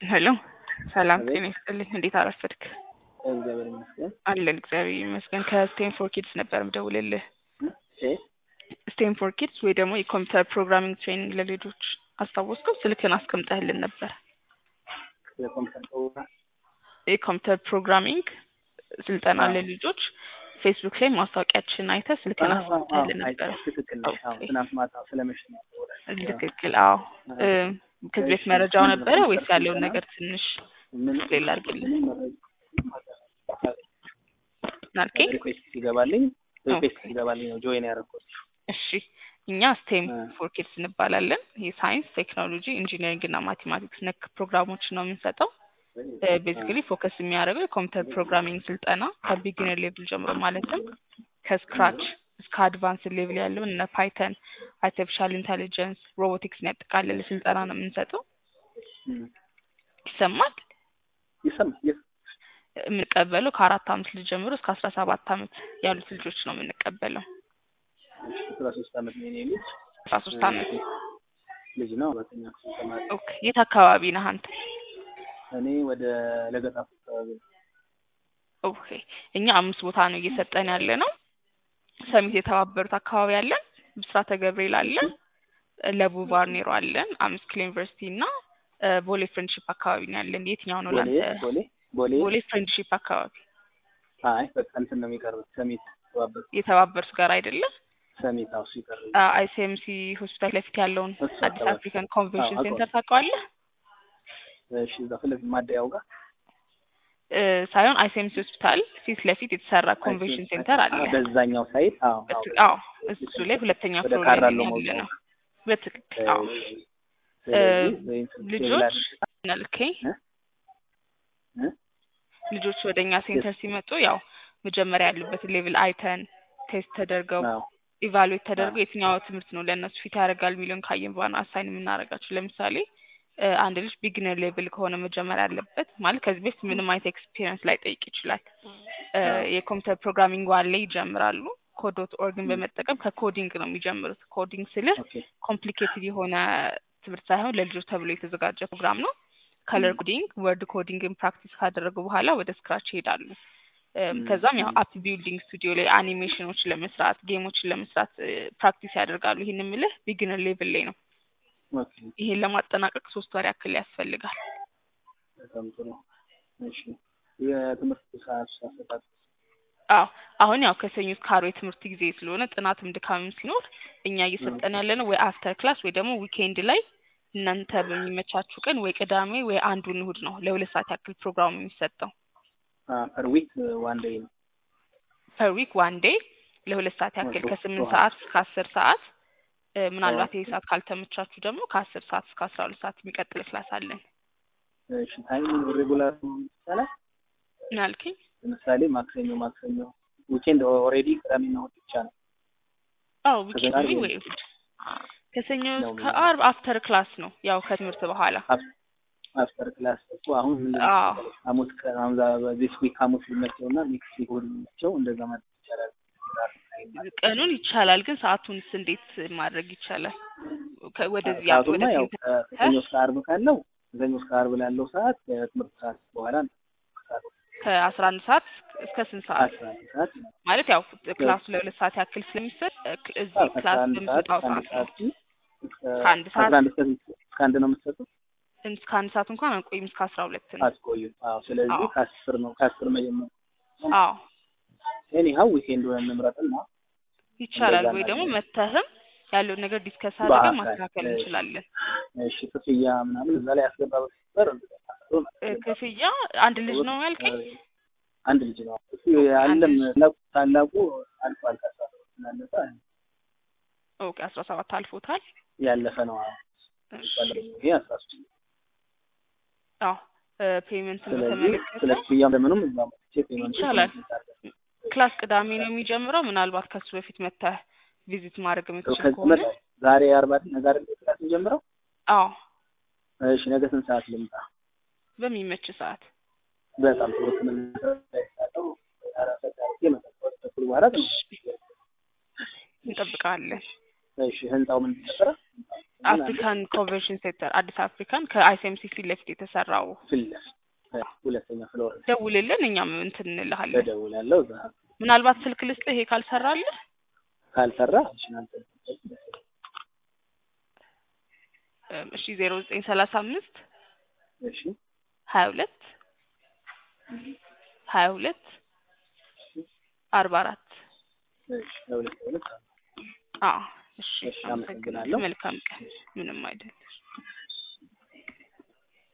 ሄሎ ሰላም አቤት። ጤና ይስጥልኝ። እንዴት አረፈድክ? እግዚአብሔር ይመስገን። አለን እግዚአብሔር ይመስገን። ከስቴንፎር ኪድስ ነበር ምደውልልህ። እ ስቴንፎር ኪድስ ወይ ደግሞ የኮምፒውተር ፕሮግራሚንግ ትሬኒንግ ለልጆች አስታወስከው? ስልክን አስቀምጠህልን ነበር። የኮምፒውተር ፕሮግራም የኮምፒውተር ፕሮግራሚንግ ስልጠና አዎ። ለልጆች ፌስቡክ ላይ ማስታወቂያችን አይተህ ስልክን አዎ፣ አዎ፣ አስቀምጠህልን አይ፣ ነበረ። ትክክል ነሽ። አዎ፣ ኦኬ። ትናንት ማታ ስለመሸ ነው። ትክክል። አዎ እ ከዚህ በፊት መረጃው ነበረ ወይስ ያለውን ነገር ትንሽ ምን ሌላ አድርግልኝ ምንም መረጃ ናልከኝ? ሪኩዌስት ሲገባልኝ ሪኩዌስት ኦኬ። ሲገባልኝ ነው ጆይን ያደረኩት። እሺ እኛ ስቴም እ ፎር ኪድስ እንባላለን። የሳይንስ ቴክኖሎጂ፣ ኢንጂነሪንግ እና ማቴማቲክስ ነክ ፕሮግራሞች ነው የምንሰጠው። ቤዚካሊ ፎከስ የሚያደርገው የኮምፒውተር ፕሮግራሚንግ ስልጠና ከቢጊነር ሌቭል ጀምሮ ማለትም ከስክራች እስከ አድቫንስ ሌቭል ያለውን እነ ፓይተን፣ አርቲፊሻል ኢንቴሊጀንስ፣ ሮቦቲክስን ያጠቃለለ ስልጠና ነው የምንሰጠው። እም፣ ይሰማል። ይሰማል። ይስ- የምንቀበለው ከአራት አመት ልጅ ጀምሮ እስከ አስራ ሰባት አመት ያሉት ልጆች ነው የምንቀበለው። አስራ ሶስት አመት ነው የኔ ልጅ አስራ ሶስት አመት ልጅ ነው። አራተኛ ክፍል ተማሪ። ኦኬ። የት አካባቢ ነህ አንተ? እኔ ወደ ለገጣፉ አካባቢ ነው። ኦኬ እኛ አምስት ቦታ ነው እየሰጠን ያለ ነው። ሰሚት የተባበሩት አካባቢ አለን፣ ብስራተ ገብርኤል አለን፣ ለቡ ባርኔሮ አለን፣ አምስት ኪሎ ዩኒቨርሲቲ እና እ፣ ቦሌ ፍሬንድሺፕ አካባቢ ነው ያለን። የትኛው ነው ቦሌ ለአንተ? ቦሌ ቦሌ ቦሌ ፍሬንድሺፕ አካባቢ አይ በቃ እንትን ነው የሚቀርበው ሰሚት ተባበሩ የተባበሩት ጋር አይደለም። ሰሚት አውሱ ይቀርብ አይሲኤምሲ ሆስፒታል ለፊት ያለውን እሱ አዲስ አካባቢ አፍሪካን ኮንቬንሽን አዎ፣ ሴንተር ታውቀዋለህ? እሺ እዛ ፊት ለፊት ማደያው ጋር እ፣ ሳይሆን አይሲኤምሲ ሆስፒታል ፊት ለፊት የተሰራ ኮንቬንሽን ሴንተር አለ። አዎ፣ በዛኛው ሳይት አዎ አዎ በትክ- አዎ እሱ ላይ ሁለተኛ ወደ ፍሎር ላይ ካራሎ ነው ያለ መውጫው ነው። በትክክል አዎ። ስለዚህ ወይም ልጆች ነልከኝ እ? እ? ልጆች ወደ እኛ ሴንተር ሲመጡ ያው መጀመሪያ ያሉበትን ሌቭል አይተን ቴስት ተደርገው አዎ ኢቫሉዌት ተደርገው የትኛው ትምህርት ነው ለእነሱ ፊት ያደርጋል የሚለውን ካየን በኋላ አሳይን የምናደርጋቸው። ለምሳሌ እ፣ አንድ ልጅ ቢግነር ሌቭል ከሆነ መጀመሪያ ያለበት ማለት ከዚህ በፊት ምንም አይነት ኤክስፒሪየንስ ላይ ጠይቅ ይችላል። እ፣ አዎ። የኮምፒውተር ፕሮግራሚንግ ዋን ላይ ይጀምራሉ። ኮድ ዶት ኦርግን ም። በመጠቀም ከኮዲንግ ነው የሚጀምሩት። ኮዲንግ ስልህ ኦኬ ኮምፕሊኬትድ የሆነ ትምህርት ሳይሆን ለልጆች ተብሎ የተዘጋጀ ፕሮግራም ነው። ከለር ም። ኮዲንግ፣ ወርድ ኮዲንግን ፕራክቲስ ካደረጉ በኋላ ወደ ስክራች ይሄዳሉ። እም፣ ም፣ ከዛም ያው ም። አፕ ቢልዲንግ ስቱዲዮ ላይ አኒሜሽኖች ለመስራት ጌሞችን ለመስራት እ፣ ፕራክቲስ ያደርጋሉ። ይህን የምልህ ቢግነር ሌቭል ላይ ነው። ኦኬ ይሄን ለማጠናቀቅ ሶስት ወር ያክል ያስፈልጋል። በጣም ጥሩ እሺ የትምህርት ሰዓት አሰጣጥ አዎ አሁን ያው ከሰኞ እስከ ዓርብ የትምህርት ጊዜ ስለሆነ ጥናትም ድካምም ሲኖር እኛ እየሰጠን ያለ ነው ወይ አፍተር ክላስ ወይ ደግሞ ዊኬንድ ላይ እናንተ በሚመቻችሁ ቀን ወይ ቅዳሜ ወይ አንዱን እሁድ ነው ለሁለት ሰዓት ያክል ፕሮግራሙ የሚሰጠው። ፐር ዊክ ዋን ዴይ ነው ፐር ዊክ ዋን ዴይ ለሁለት ሰዓት ያክል ኦኬ ከስምንት ኦኬ ሰዓት እስከ አስር ሰዓት እ፣ ምናልባት ኦኬ ይህ ሰዓት ካልተመቻችሁ ደግሞ ከአስር ሰዓት እስከ አስራ ሁለት ሰዓት የሚቀጥል ክላስ አለን። እሺ ታይም ሬጉላር ይቻላል ምን አልከኝ? ለምሳሌ ማክሰኞ ማክሰኞ ዊኬንድ ኦልሬዲ ቅዳሜና እሑድ ብቻ ነው አዎ ከዛ ዊኬንድ ጋር ወይ ወይም ወይ እሁድ ከሰኞ ነው እስከ የሚሆነው ዓርብ አፍተር ክላስ ነው ያው ከትምህርት በኋላ አፍተር ክላስ እኮ አሁን ምንድን ነው አዎ መሰለሽ ሐሙስ ቀን አሁን ዚስ ዊክ ሐሙስ ሊመቸው እና ኔክስት ዊክ እሑድ ሊመቸው እንደዛ ማድረግ ይቻላል ቀኑን ይቻላል፣ ግን ሰዓቱንስ እንዴት ማድረግ ይቻላል? ከ- ወደዚህ አም- ወደ ሰዓቱማ ያው ሴንተር ከሰኞ እስከ ዓርብ ካለው ከሰኞ እስከ ዓርብ ላለው ሰዓት ከትምህርት ሰዓት በኋላ ነው ከአስራ አንድ ሰዓት እስከ ስንት ሰዓት አስራ አንድ ሰዓት ማለት ያው ክላሱ ለሁለት ሰዓት ያክል ስለሚሰጥ እ፣ ክ- እዚህ ከአስራ ክላስ አንድ ሰዓት በምሰጣው ከአንድ ሰዓት ነው። ሰዓት እስከ ከአንድ ከአስራ ሰዓት አንድ እስከ እስከ አንድ ነው የምትሰጡት እስከ አንድ ሰዓት እንኳን አንቆይም፣ እስከ አስራ ሁለት ነው። አትቆዩ አዎ ስለዚህ አዎ ከአስር ነው ከአስር መጀመር አዎ ኤኒሃው ዊኬንድ ሆነን እንምረጥና ይቻላል። እንደዛ ወይ ደግሞ እናድርግ መተህም ያለውን ነገር ዲስከስ አድርገን በአካል ማስተካከል እሺ እንችላለን። እሺ ክፍያ ምናምን እዛ ላይ ያስገባ በስተቀር እ፣ ክፍያ አንድ ልጅ ነው ያልከኝ? አንድ ልጅ ነው እሱ አንድ ያለም ልጅ ታላቁ ታላቁ አልፏል ከአስራ ሰባት ስላለፈ ኦኬ፣ አስራ ሰባት አልፎታል። ያለፈ ነው አዎ እሺ ይሄ አስራ ሶስት አዎ ፔመንትን ስለዚህ በተመለከተ ስለ ክፍያም ለምኑም እዛ መጥቼ ፔመንት ይቻላል። ክላስ ቅዳሜ ነው የሚጀምረው። ምናልባት ከሱ በፊት መተህ ቪዚት ማድረግ የምትችል ከዚህ ከሆነ መጣ ዛሬ አርባ ነገ አይደል ክላስ የሚጀምረው አዎ እሺ ነገ ስንት ሰዓት ልምጣ በሚመች ሰዓት በጣም ጥሩ ትምህርት ላይ ሳለው አራት ሰዓት አድርጌ መጠቆር ተኩል በኋላ ትምህርት እንጠብቃለን። እሺ ህንጻው ምን ተሰራ አፍሪካን ኮንቬንሽን ሴንተር አዲስ አፍሪካን ከአይሲኤምሲ ፊት ለፊት የተሰራው ፊት ለፊት ሁለተኛ ፍሎር ደውልልን፣ እኛም እንትን እንልሃለን። እደውላለሁ። እዛ ምናልባት ስልክ ልስጥህ ይሄ ካልሰራልህ ካልሰራ ናሽናል እም፣ እሺ ዜሮ ዘጠኝ ሰላሳ አምስት እሺ ሀያ ሁለት ሀያ ሁለት አርባ አራት እሺ ለሁለት ለሁለት አዎ እሺ እሺ፣ አመሰግናለሁ አመሰግናለሁ። መልካም ቀን ምንም አይደለም